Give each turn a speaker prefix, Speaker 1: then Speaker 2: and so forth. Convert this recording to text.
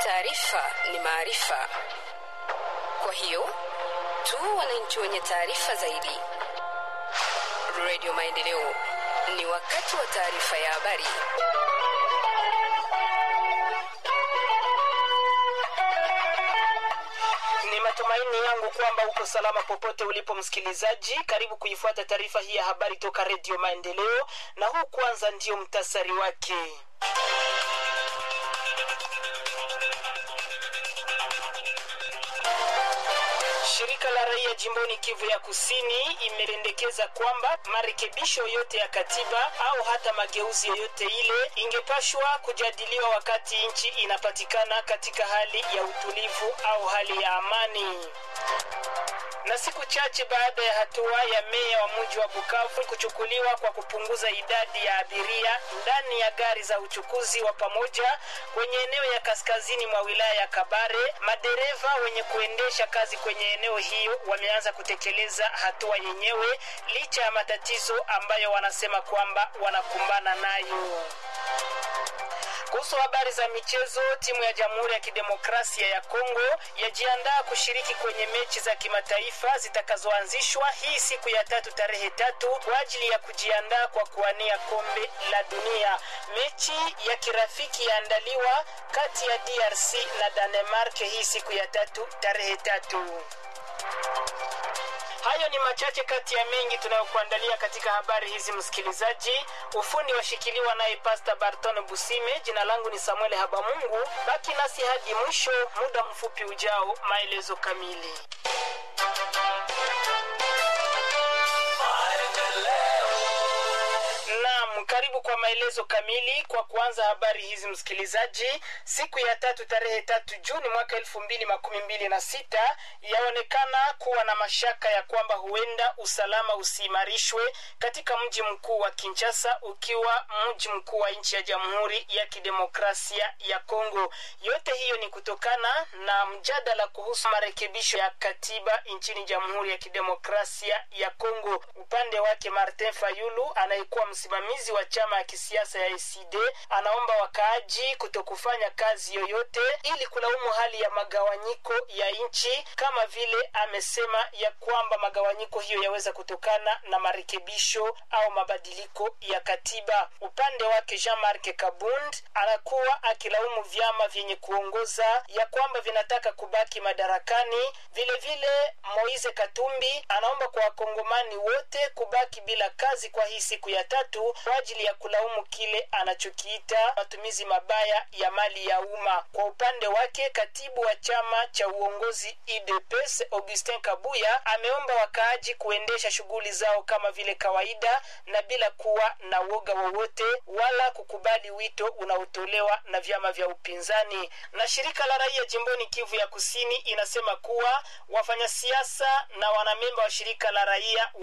Speaker 1: Taarifa ni maarifa, kwa hiyo tu wananchi wenye taarifa zaidi. Radio Maendeleo, ni wakati wa taarifa ya habari.
Speaker 2: Ni matumaini yangu kwamba uko salama popote ulipo msikilizaji. Karibu kuifuata taarifa hii ya habari toka Redio Maendeleo, na huu kwanza ndio mtasari wake. Shirika la raia jimboni Kivu ya Kusini imependekeza kwamba marekebisho yote ya katiba au hata mageuzi yoyote ile ingepashwa kujadiliwa wakati nchi inapatikana katika hali ya utulivu au hali ya amani na siku chache baada ya hatua ya meya wa mji wa Bukavu kuchukuliwa kwa kupunguza idadi ya abiria ndani ya gari za uchukuzi wa pamoja kwenye eneo ya kaskazini mwa wilaya ya Kabare, madereva wenye kuendesha kazi kwenye eneo hiyo wameanza kutekeleza hatua yenyewe licha ya matatizo ambayo wanasema kwamba wanakumbana nayo. Kuhusu habari za michezo, timu ya Jamhuri ya Kidemokrasia ya Kongo yajiandaa kushiriki kwenye mechi za kimataifa zitakazoanzishwa hii siku ya tatu tarehe tatu kwa ajili ya kujiandaa kwa kuwania kombe la dunia. Mechi ya kirafiki yaandaliwa kati ya DRC na Danemark hii siku ya tatu tarehe tatu. Hayo ni machache kati ya mengi tunayokuandalia katika habari hizi, msikilizaji. Ufundi washikiliwa naye Pasta Barton Busime. Jina langu ni Samuel Habamungu. Baki nasi hadi mwisho, muda mfupi ujao, maelezo kamili. Naam, karibu kwa maelezo kamili. Kwa kuanza habari hizi msikilizaji, siku ya tatu tarehe tatu Juni mwaka elfu mbili makumi mbili na sita yaonekana kuwa na mashaka ya kwamba huenda usalama usiimarishwe katika mji mkuu wa Kinshasa, ukiwa mji mkuu wa nchi ya Jamhuri ya Kidemokrasia ya Kongo. Yote hiyo ni kutokana na mjadala kuhusu marekebisho ya katiba nchini Jamhuri ya Kidemokrasia ya Kongo. Upande wake Martin Fayulu anayekuwa msimamizi wa chama ya kisiasa ya ACD anaomba wakaaji kutokufanya kazi yoyote ili kulaumu hali ya magawanyiko ya nchi, kama vile amesema ya kwamba magawanyiko hiyo yaweza kutokana na marekebisho au mabadiliko ya katiba. Upande wake Jean-Marc Kabund anakuwa akilaumu vyama vyenye kuongoza ya kwamba vinataka kubaki madarakani. Vile vile Moise Katumbi anaomba kwa wakongomani wote kubaki bila kazi kwa hii siku ya tatu kwa ajili ya kulaumu kile anachokiita matumizi mabaya ya mali ya umma. Kwa upande wake, katibu wa chama cha uongozi UDPS Augustin Kabuya ameomba wakaaji kuendesha shughuli zao kama vile kawaida na bila kuwa na woga wowote wala kukubali wito unaotolewa na vyama vya upinzani. Na shirika la raia jimboni Kivu ya Kusini inasema kuwa wafanyasiasa na wanamemba wa shirika la raia